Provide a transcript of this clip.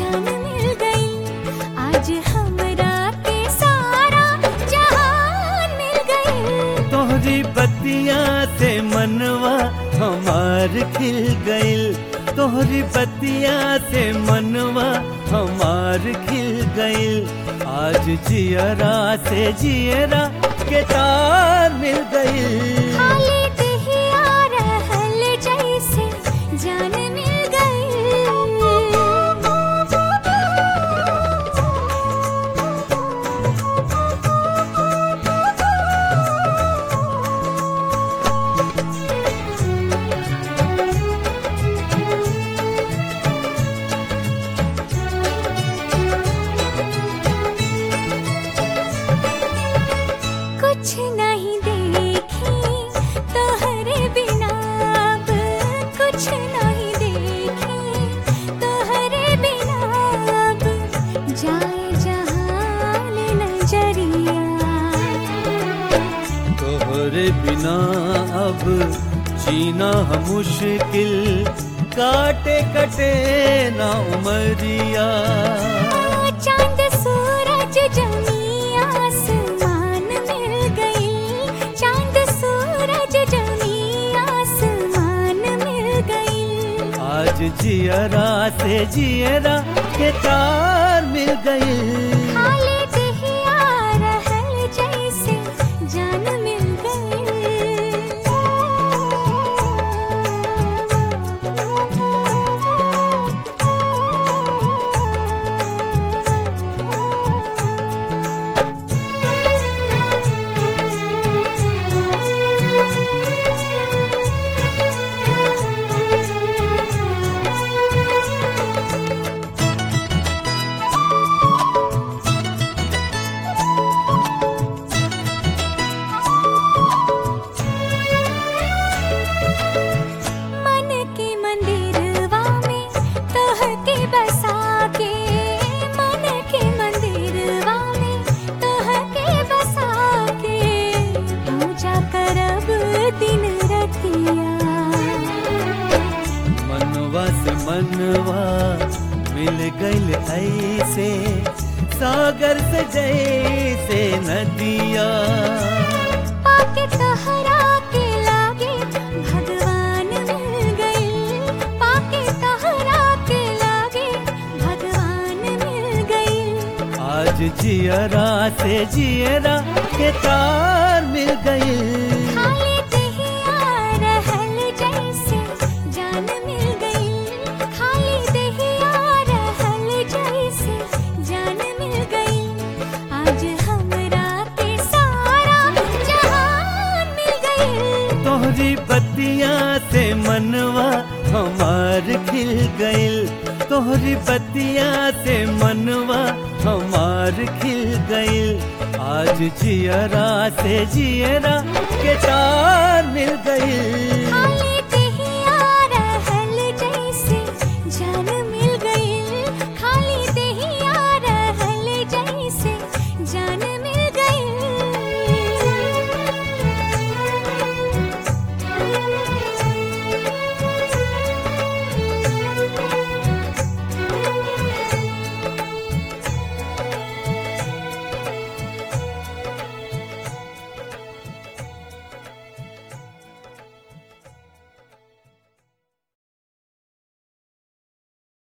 जान मिल गई आज हमरा के सारा जहान मिल गई तोहरी बतिया से मनवा हमार खिल गइल तोहरी बतिया से मनवा हमार खिल गइल आज जियरा से जियरा के तार मिल गइल खाली दहिया रहल जैसे जान मिल कुछ नहीं देखी तोहरे बिना अब कुछ नहीं देखी तोहरे बिना अब जाए जहान नजरिया तोहरे बिना अब जीना हम मुश्किल काटे कटे ना उमरिया चांद सूरज जमी आसमान मिल गई चांद सूरज जमी आसमान मिल गई आज जियरा से जियरा के तार मिल गई खाली दहिया रहल जैसे जान मिल मन के मंदिरवा में तोह के बसा के मन के मंदिरवा में तोह के बसा के पूजा करब दिन रतिया मनवा से मनवा मिल गइल ऐसे सागर से जैसे नदिया पाके तहरा के लागे भगवान मिल गई पाके तहरा के लागे भगवान मिल गई आज जियरा से जियरा के तार मिल गई खाली दहिया रहल जैसे जान मिल गई खाली दहिया रहल जैसे जान मिल गई आज हमरा के सारा जहान मिल गई तोहरी बतिया से मनवा हमार खिल गइल तोहरी बतिया से मनवा हमार खिल गइल आज जियरा से जियरा के तार मिल गइल खाली